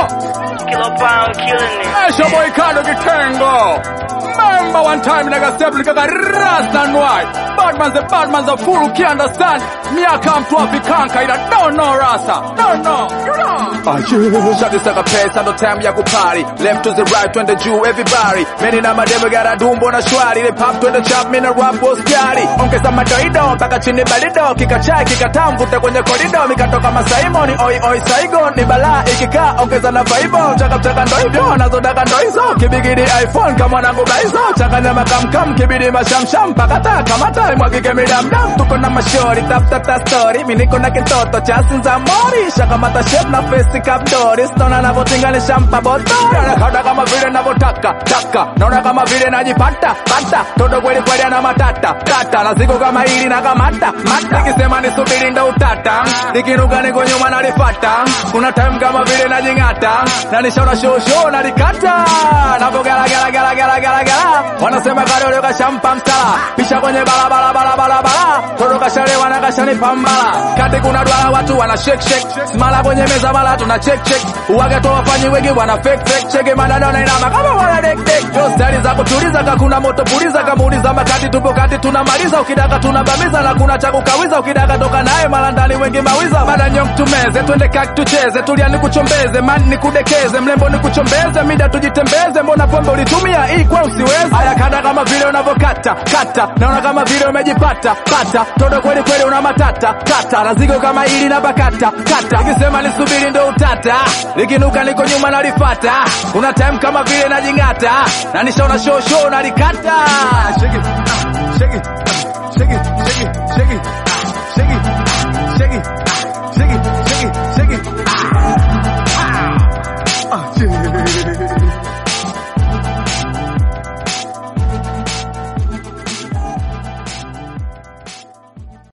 Kilo Pound killing it. It's your boy Cardo Kitengo. Remember one time nigga step nigga rust and white. Bad man's a bad man's a fool, can't understand. Me I come to Africanka, ila don't know rasa. Don't know. You know. Ah, yeah. Shot this like a pesa, no time ya kupari. Left to the right, twende juu, everybody. Many na mademo gara dumbo na shwari. They pop twende chap, mina rap boss kari. Ongeza madoido, mpaka chini balido. Kika chai, kika tamu, vuta kwenye korido. Mikatoka masaimoni, oi oi saigon. Ni balaa, ikikaa, ongeza na vibe. Chaka chaka ndo hivyo, nazodaka ndo hizo. Kibigidi iPhone, kama mwanangu baizo. Changanya makamkam, kibidi mashamsham. Pakata, kamata, imwagike midamdam. Tuko na mashori, tap tap tap story. Mi niko na kitoto cha sinza mori. Shakamata shape na face kapdori. Stona navotinganisha mpa boto. Nakada kama vile navotaka, taka. Naona kama vile najipata, pata. Todo kweli kweli ana matata, tata. Na siku kama hili na kamata, mata. Nikisema nisubiri ndo utata. Nikiruka niko nyuma nalifata. Kuna time kama vile najing'ata. Na nishaona show show nalikata. Napo gala gala gala gala gala gala. Wanasema kadole kashampa msala. Pisha kwenye barabara barabara barabara. Todo kashalewa na kashani pambala. Kati kuna dwala watu wana shake shake. Smala kwenye meza bala tuna check check. Uwaga to wafanyi wengi wana fake fake. Cheke madada na inama kama wana dek dek. Yo stari za kutuliza kakuna moto puliza kama uliza makati tupo kati tunamaliza ukidaka tunabamiza na kuna cha kukawiza ukidaka toka naye mara ndani wengi mawiza bada nyong tumeze twende kaki tucheze tulia nikuchombeze man nikudekeze mlembo nikuchombeze mida tujitembeze mbona pombe ulitumia hii kwa usiweze haya kada kama vile unavyokata kata naona kama vile umejipata pata todo kweli kweli una matata kata na zigo kama ili na bakata kata nikisema nisubiri ndo utata likinuka niko nyuma nalifata kuna time kama vile najing'ata na nishaona show show nalikata shake it, shake it, shake it, shake it, shake it, shake it, shake it.